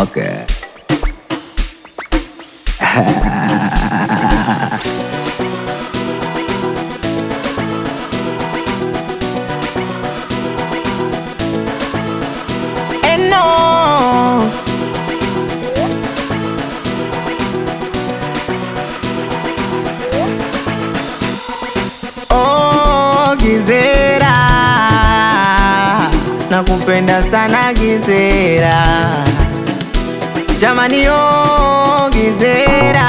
Okay. And no. Oh, Gizera, nakupenda sana Gizera, jamani, oh Gizera,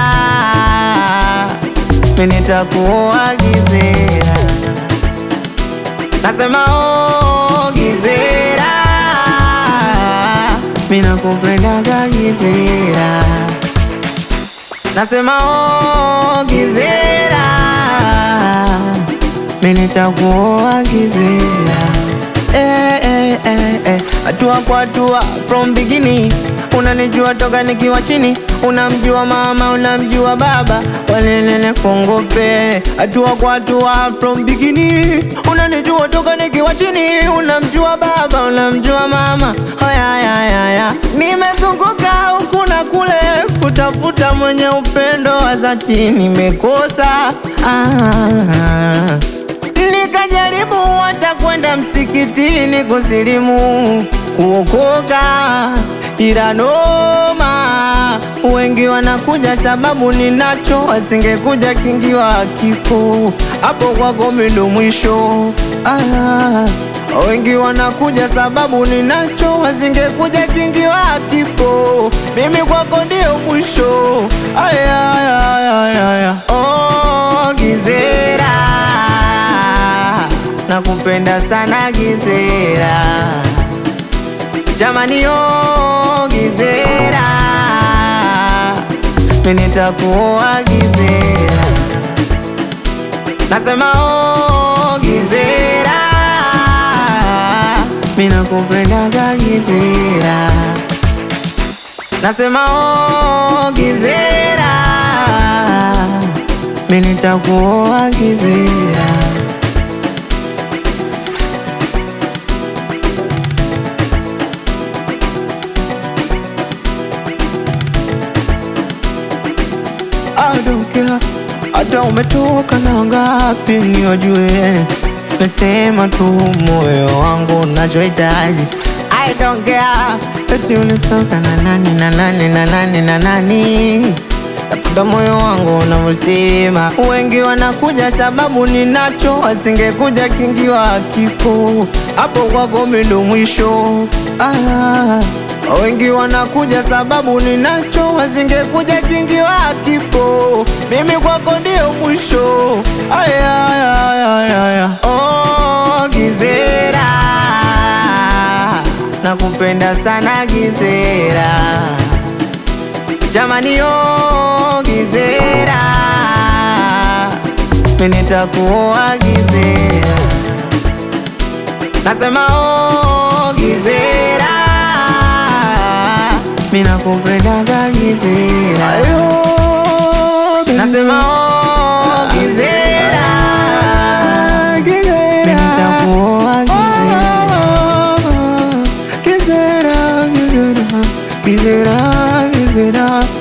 mimi nitakuoa Gizera, nasema oh Gizera, mimi nakupendaga Gizera, nasema oh Gizera, mimi nitakuoa Gizera. Eh, eh, eh, eh. Hatua kwa hatua from beginning, unanijua toka nikiwa chini, unamjua mama, unamjua baba, walelele kongope. Hatua kwa hatua from beginning, unanijua toka nikiwa chini, unamjua baba, unamjua mama. Haya, haya, haya, nimezunguka huku na kule kutafuta mwenye upendo wa dhati, nimekosa ah. Nikajaribu hata kwenda msikitini kusilimu kuokoka, ila noma, wengi wanakuja sababu ninacho, wasingekuja kingiwa kipo hapo kwako mimi ndo mwisho. Ah, wengi wanakuja sababu ninacho, wasingekuja kingiwa kipo, mimi kwako ndio mwisho. Aya, aya, aya, aya. Oh, Gizera nakupenda sana Gizera, jamani oh Gizera, mimi nitakuoa Gizera, nasema oh Gizera, mimi nakupendaga Gizera, nasema oh Gizera, mimi nitakuoa Gizera. I don't care hata umetoka na ngapi niojue, nasema tu moyo wangu unachohitaji. I don't care eti ulitoka na nani na nani na nani na nani, tafuta moyo wangu unavyosema. Wengi wanakuja sababu ninacho, wasingekuja kingiwa kipo hapo kwako mimi ndo mwisho ah. Wengi wanakuja sababu ninacho, wasingekuja kingiwa kipo, mimi kwako ndio mwisho. Aya, aya, aya, aya, aya. Oh, Gizera, nakupenda sana Gizera, jamani, oh Gizera, mimi nitakuoa Gizera, nasema oh Gizera mimi nakupendaga Gizera, nasema oh Gizera, mimi nitakuoa Gizera, Gizera, Gizera, Gizera, Gizera.